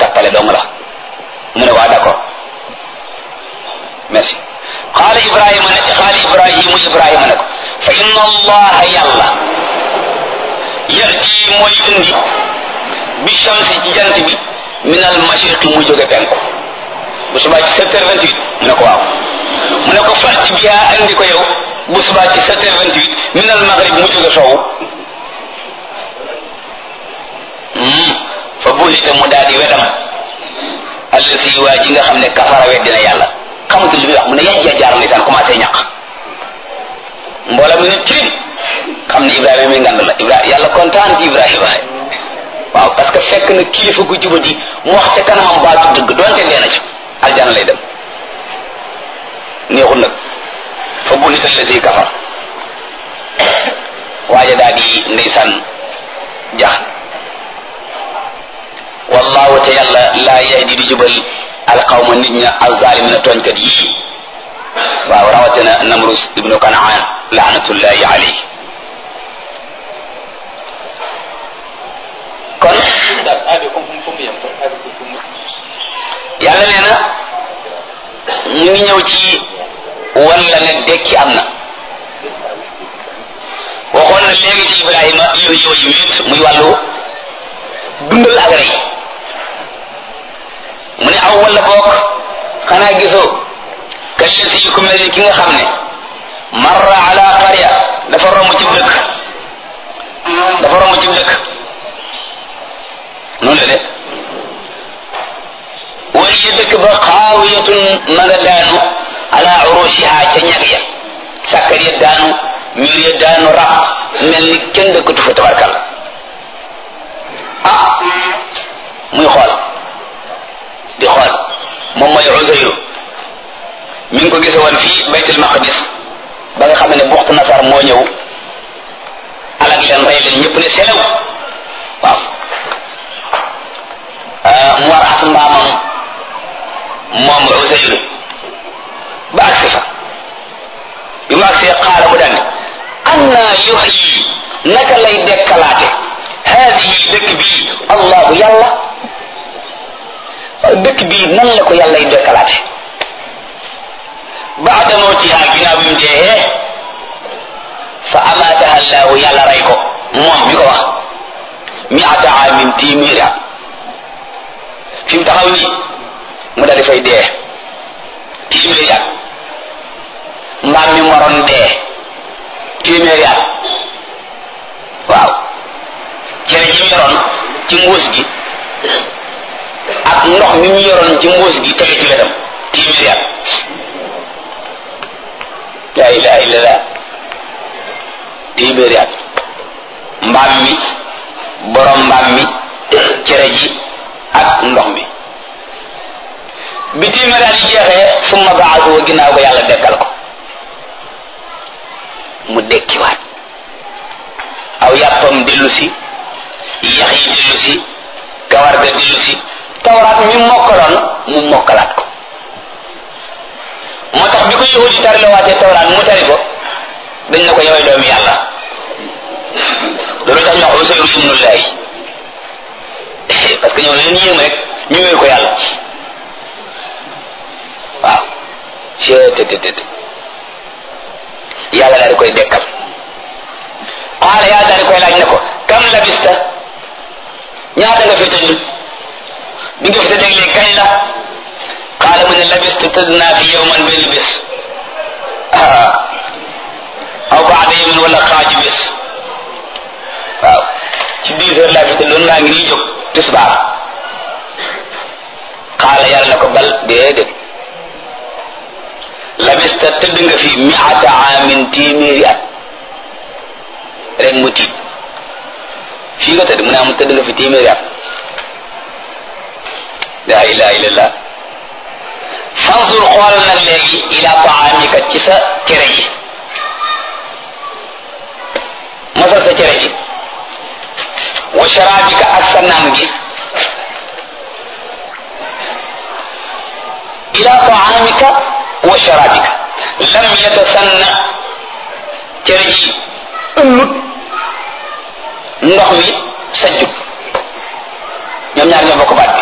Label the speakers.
Speaker 1: tappale dong la mu ne waa d'accord merci xaala ibrahima ne xaala ibrahimu ibrahima ne ko fa inna allaha yàlla yati mooy indi bi shamsi ci jant bi min al mashriqi mu jóge penku bu subaa ci sept heures vingt huit mu ne ko waaw mu ne ko fàtti bi yaa andi ko yow bu subaa ci sept heures vingt huit min al maghrib mu jóge soowu fa buhita mu daal di wedam allasi waa ji nga xam ne kafara weddina yàlla xamatul li muy wax mu ne yajja jaar ndeysaan commencé ñaq mboola mu ne tirim xam ne ibrahima mi ngand la ibrahima yàlla kontaan ci ibrahima waaw parce que fekk na kilifa gu jubati mu wax ca kanamam baatu dëgg doonte dee na ci aljana lay dem neexul nag fa buhita allasi kafar waaja daal di ndeysaan jax wallahu te yàlla laa yahdi di jubal alqawma nit ña alzalimina tooñkat yii waaw rawatina namrus ibnu kanaan laanatullahi alayhi kon yàlla nee na ñu ngi ñëw ci walla ne dekki am na waxoon na léegi ci ibrahima yooyu yooyu wéet muy wàllu dundal ak rey mu ne aw wala boog xanaa gisoo kallasi yu ko mel ni ki nga xam ne marra ala qarya dafa romb ci dëkk dafa romb ci dëkk noonu la de wala dëkk ba xaawiyatun ma nga daanu ala urushiha ca ñag ya sàkkar ya daanu miir ya daanu rab mel ni kenn dëkkatu fa tabarkal ah muy xool di xool moom mooy Uzayru mi ngi ko gise woon fii baytul maqdis ba nga xam ne buxtu nasar moo ñëw alag leen rey leen ñëpp ne selew waaw mu war as mbaamam moom Uzayru ba agsi fa bi mu agsee xaala mu daan anna yuhyi naka lay dekkalaate haadihi dëkk bii allahu yàlla dëkk bii nan la ko yàlla y dekkalaate baada mawtiha ginnaaw bi mu dee fa amaataha allahu yàlla rey ko moom bi ko wax miata amin téeméeri at fi mu taxaw nii mu daal di fay dee téeméeri at mbaam mi moroon dee téeméeri at waaw cere ji mu yoroon ci mbuus gi ak ndox mi mu yoroon ci mbuus gi tege ci wetam téeméeri at laa ilaha illallah téeméeri at mbaam mi borom mbaam mi cere ji ak ndox mi bi téeméeri at yi jeexee summa baasu ginnaaw ba yàlla dekkal ko mu dekkiwaat aw yàppam dellu si yax yi dellu si kawar ga dellu si tawraat mi mokkaloon mu mokkalaat ko moo tax bi ko yahudi tari la waatee tawraat mu tari ko dañ na ko yowee doomi yàlla loolu tax ñu wax Usayru ibnullahi parce que ñoo leen yéem rek ñu wéer ko yàlla waaw cettt yàlla daal di koy dekkal xaala yàlla daal di koy laaj ne ko kam labista ñaata nga fi tëdd bi nga fi tëdd léegi kañ la xaala mu ne labistu tëdd naa fi yowman benn bés aw baada yawmin wala xaaju bés waaw ci dix heures laa fi tëddoon laa ngi nii jóg tisbaar xaala yàlla na ko bal déedéet labista tëdd nga fi miata amin téeméeri at rek mu tiit fii nga tëdd mu ne am tëdd nga fi téeméeri at la ilaha illallah fansur xoolal nag léegi ila taamika ci sa cere ji mosal sa cere ji wa sharabika ak sa naan gi ila taamika wa sharabika lam yatasanna cere ji ëllut ndox mi sajjut ñoom ñaar ñoo bokk baat